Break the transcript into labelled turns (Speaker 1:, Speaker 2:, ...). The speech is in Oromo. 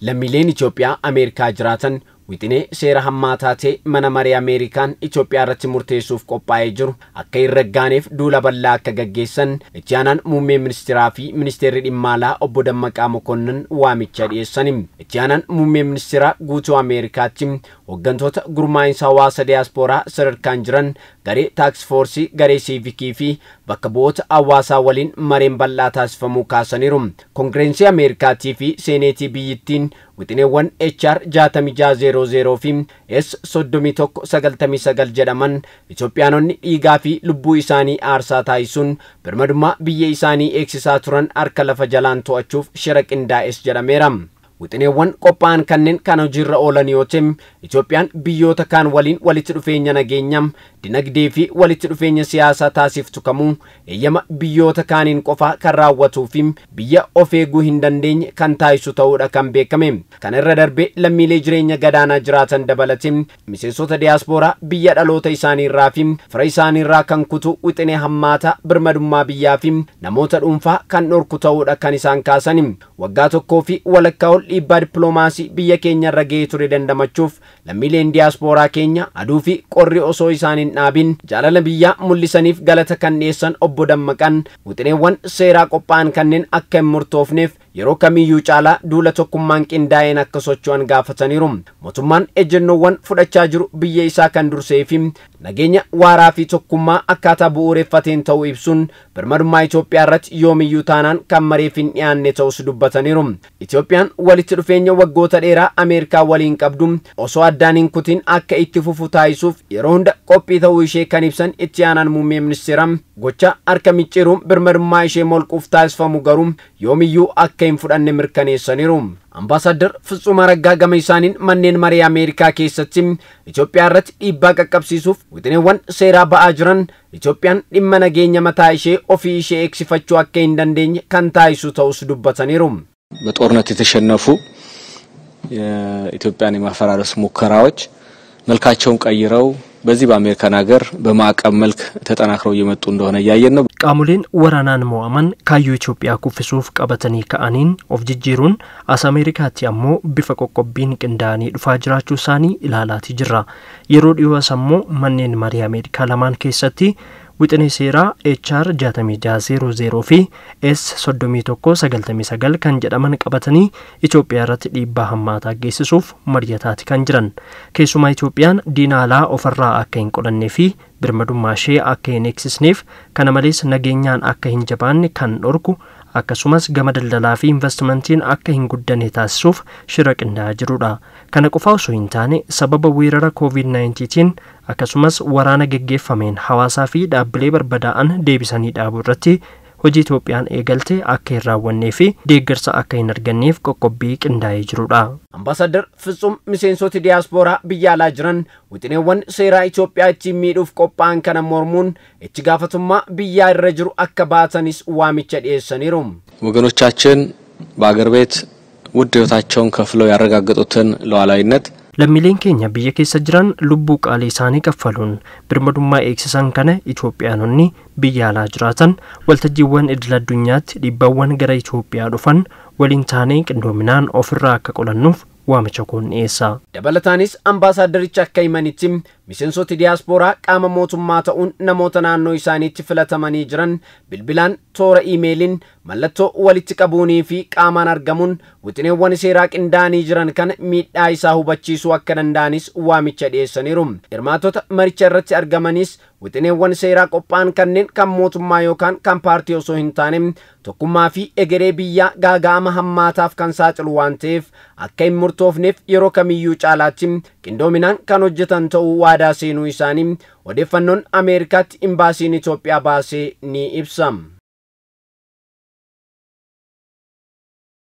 Speaker 1: lammiileen Itoophiyaa Ameerikaa jiraatan wixinee seera hammaataa ta'e mana maree Ameerikaan Itoophiyaa irratti murteessuuf qophaa'ee jiru akka hin raggaaneef duula bal'aa akka gaggeessan itti aanaan muummee ministeeraa fi ministeerri dhimma alaa obbo Dammaqaa Mokonnon waamicha dhiyeessani. Itti aanaan muummee ministeeraa guutuu Ameerikaatti hooggantoota gurmaa'insa hawaasa diyaaspooraa sadarkaan jiran garee taaksifoorsii garee siivikii fi bakka bu'oota hawaasaa waliin mareen bal'aa taasifamuu kaasaniiru. Koongireensii Ameerikaatii fi seeneetii biyyittiin wixineewwan HR 6600 fi S 3199 jedhaman Itoophiyaanonni dhiigaa fi lubbuu isaanii aarsaa taasisuun birmadummaa biyya isaanii eegsisaa turan harka lafa jalaan to'achuuf shira qindaa'es jedhameera. Wixineewwan qophaa'an kanneen kan hojiirra oolan yoo ta'e Itoophiyaan biyyoota kaan waliin walitti dhufeenya nageenyaa dinagdee fi walitti dhufeenya siyaasaa taasiftu kamuu eeyyama biyyoota kaaniin qofaa kan raawwatuu fi biyya of eeguu hin dandeenye kan taasisu ta'uudha kan beekame. Kana irra darbee lammiilee jireenya gadaanaa jiraatan dabalatee miseensota diyaaspooraa biyya dhaloota isaaniirraa fi fira isaaniirraa kan kutu wixinee hammaataa birmadummaa biyyaa fi namoota dhuunfaa kan dhorku ta'uudha kan isaan kaasan. Waggaa tokkoo fi walakkaa ol dhiibbaa dippiloomaasii biyya keenya irra ga'ee ture dandamachuuf lammiileen diyaaspooraa keenya aduu fi qorri osoo isaaniin dhaabin jaalala biyyaa mul'isaniif galata kan dhiyeessan obbo Dammaqaan wixineewwan seeraa qophaa'an kanneen akka hin murtoofneef yeroo kamiyyuu caalaa duula tokkummaan qindaa'een akka socho'an gaafataniiru. Mootummaan ejjennoowwan fudhachaa jiru biyya isaa kan dursee fi nageenya waaraa fi tokkummaa akkaataa bu'uureffateen ta'uu ibsuun birmadummaa Itoophiyaa irratti yoomiyyuu taanaan kan mareef hin dhiyaanne ta'us dubbataniiru. Itoophiyaan walitti dhufeenya waggoota dheeraa Ameerikaa waliin qabdu osoo addaan hin kutin akka itti fufu taasisuuf yeroo hunda qophii ta'uu ishee kan ibsan itti aanaan muummee ministeeraa gocha harka micciiruun birmadummaa ishee molquuf taasifamu garuu yoomiyyuu akka hin fudhanne mirkaneessaniiru. Ambaasaddar Fitsum Araggaa gama isaaniin manneen maree Ameerikaa keessatti Itoophiyaa irratti dhiibbaa qaqqabsiisuuf wixineewwan seeraa ba'aa jiran Itoophiyaan dhimma nageenya mataa ishee ofii ishee eegsifachuu akka hin dandeenye kan taasisu ta'us dubbataniiru.
Speaker 2: በጦርነት የተሸነፉ የኢትዮጵያን የማፈራረስ ሙከራዎች መልካቸውን ቀይረው በዚህ በአሜሪካን ሀገር በማዕቀብ መልክ ተጠናክረው እየመጡ እንደሆነ እያየን ነው።
Speaker 3: qaamoleen waraanaan mo'aman kaayyoo Itoophiyaa kuffisuuf qabatanii ka'aniin of jijjiiruun as Ameerikaatti ammoo bifa qoqqobbiin qindaa'anii dhufaa jiraachuu isaanii ilaalaati jirra. Yeroo dhiyoo ammoo manneen marii Ameerikaa lamaan keessatti wixinee seeraa HR 6600 fi S 3199 kan jedhaman qabatanii Itoophiyaa irratti dhiibbaa hammaataa geessisuuf mari'ataati kan jiran. Keessumaa Itoophiyaan diina alaa ofirraa akka hin qolannee fi birmadummaa ishee akka hin eegsisneef kana malees nageenyaan akka hin jabaanne kan dhorku akkasumas gama daldalaa fi investimentiin akka hin guddanne taasisuuf shira qindaa'aa jirudha. Kana qofaa osoo hin taane sababa weerara COVID-19tiin akkasumas waraana geggeeffameen hawaasaa fi dhaabbilee barbadaa'an deebisanii dhaabuu irratti hojii Itoophiyaan eegalte akka hin raawwannee fi deeggarsa akka hin arganneef qoqqobbii qindaa'ee jirudha.
Speaker 1: Ambaasaddar Fitsum miseensoti diyaaspooraa biyya alaa jiran wixineewwan seeraa Itoophiyaa ittiin miidhuuf qophaa'an kana mormuun itti gaafatummaa biyyaa irra jiru akka baatanis waamicha dhiyeessaniiru.
Speaker 2: ወገኖቻችን በአገር ቤት ውድ ሕይወታቸውን ከፍለው ያረጋገጡትን ሉዓላዊነት
Speaker 3: lammiileen keenya biyya keessa jiran lubbuu qaalii isaanii kaffaluun birmadummaa eegsisan kana Itoophiyaanonni biyya alaa jiraatan waltajjiiwwan idil addunyaatti dhiibbawwan gara Itoophiyaa dhufan waliin taanee qindoominaan ofirraa akka qolannuuf waamicha kun dhiyeessa.
Speaker 1: Dabalataanis ambaasaaddaricha akka himanitti miseensoti diyaaspooraa qaama mootummaa ta'uun namoota naannoo isaaniitti filatamanii jiran bilbilaan toora iimeeliin mallattoo walitti qabuunii fi qaamaan argamuun wixineewwan seeraa qindaa'anii jiran kana miidhaa isaa hubachiisuu akka danda'anis waamicha dhiyeessaniiru. Hirmaatota maricha irratti argamanis wixineewwan seeraa qophaa'an kanneen kan mootummaa yookaan kan paartii osoo hin taane tokkummaa fi egeree biyyaa gaaga'ama hammaataaf kan saaxilu waan ta'eef akka hin murtoofneef yeroo kamiyyuu caalaatti qindoominaan kan hojjetan ta'uu waadaa seenuu isaanii odeeffannoon Ameerikaatti imbaasiin Itoophiyaa baasee ni ibsa.